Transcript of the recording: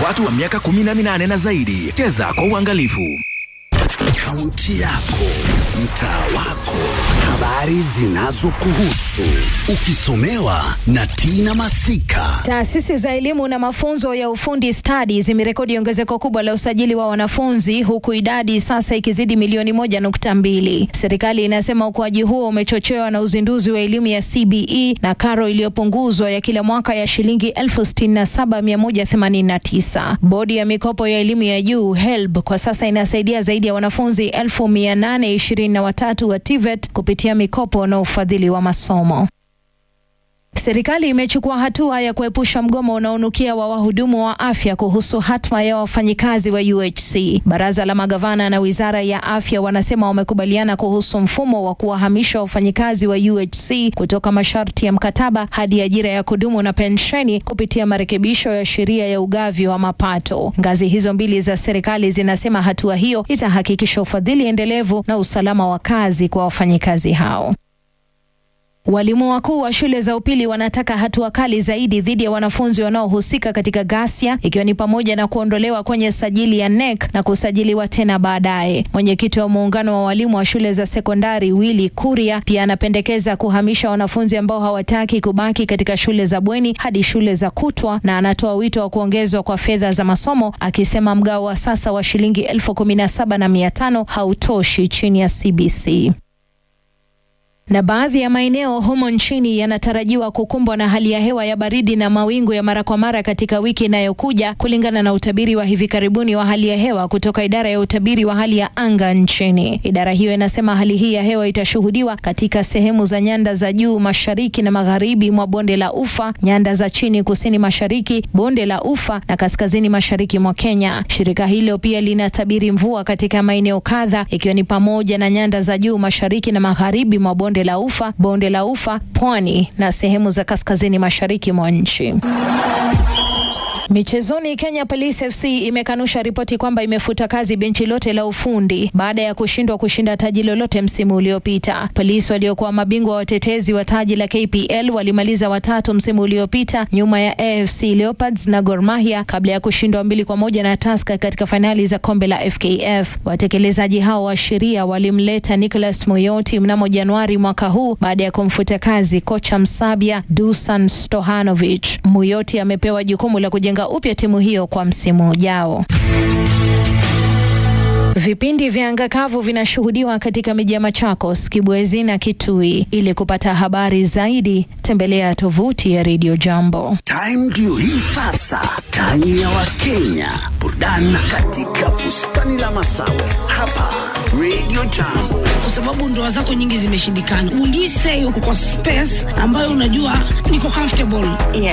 watu wa miaka 18 na zaidi. Cheza kwa uangalifu. Kaunti yako, mtaa wako, habari zinazokuhusu, ukisomewa na Tina Masika. Taasisi za elimu na mafunzo ya ufundi stadi zimerekodi ongezeko kubwa la usajili wa wanafunzi huku idadi sasa ikizidi milioni moja nukta mbili. Serikali inasema ukuaji huo umechochewa na uzinduzi wa elimu ya CBE na karo iliyopunguzwa ya kila mwaka ya shilingi elfu sitini na saba mia moja themanini na tisa. Bodi ya mikopo ya elimu ya juu HELB kwa sasa inasaidia zaidi ya wanafunzi elfu mia nane ishirini na watatu wa TVET kupitia mikopo na ufadhili wa masomo. Serikali imechukua hatua ya kuepusha mgomo unaonukia wa wahudumu wa afya kuhusu hatma ya wafanyikazi wa UHC. Baraza la magavana na wizara ya afya wanasema wamekubaliana kuhusu mfumo wa kuwahamisha wafanyikazi wa UHC kutoka masharti ya mkataba hadi ajira ya kudumu na pensheni kupitia marekebisho ya sheria ya ugavi wa mapato. Ngazi hizo mbili za serikali zinasema hatua hiyo itahakikisha ufadhili endelevu na usalama wa kazi kwa wafanyikazi hao. Walimu wakuu wa shule za upili wanataka hatua kali zaidi dhidi ya wanafunzi wanaohusika katika ghasia ikiwa ni pamoja na kuondolewa kwenye sajili ya NEC na kusajiliwa tena baadaye. Mwenyekiti wa muungano wa walimu wa shule za sekondari Willy Kuria pia anapendekeza kuhamisha wanafunzi ambao hawataki kubaki katika shule za bweni hadi shule za kutwa, na anatoa wito wa kuongezwa kwa fedha za masomo, akisema mgao wa sasa wa shilingi elfu kumi na saba na mia tano hautoshi chini ya CBC na baadhi ya maeneo humo nchini yanatarajiwa kukumbwa na hali ya hewa ya baridi na mawingu ya mara kwa mara katika wiki inayokuja kulingana na utabiri wa hivi karibuni wa hali ya hewa kutoka idara ya utabiri wa hali ya anga nchini. Idara hiyo inasema hali hii ya hewa itashuhudiwa katika sehemu za nyanda za juu mashariki na magharibi mwa bonde la Ufa, nyanda za chini kusini mashariki, bonde la Ufa na kaskazini mashariki mwa Kenya. Shirika hilo pia linatabiri mvua katika maeneo kadha ikiwa ni pamoja na nyanda za juu mashariki na magharibi mwa bonde la Ufa, bonde la Ufa, pwani na sehemu za kaskazini mashariki mwa nchi. Michezoni, Kenya Police FC imekanusha ripoti kwamba imefuta kazi benchi lote la ufundi baada ya kushindwa kushinda taji lolote msimu uliopita. Polisi waliokuwa mabingwa watetezi wa taji la KPL walimaliza watatu msimu uliopita nyuma ya AFC Leopards na Gor Mahia kabla ya kushindwa mbili kwa moja na Tusker katika fainali za kombe la FKF. Watekelezaji hao wa sheria walimleta Nicholas Muyoti mnamo Januari mwaka huu baada ya kumfuta kazi kocha Msabia Dusan Stohanovic. Muyoti amepewa jukumu la kujenga upya timu hiyo kwa msimu ujao. Vipindi vya anga kavu vinashuhudiwa katika miji ya Machakos, Kibwezi na Kitui. Ili kupata habari zaidi, tembelea tovuti ya Radio Jambo. Time ndio hii sasa, time ya Wakenya, burudani katika bustani la Masawe hapa Radio Jambo. kwa sababu ndoa zako nyingi zimeshindikana. Will you say uko kwa space ambayo unajua niko comfortable?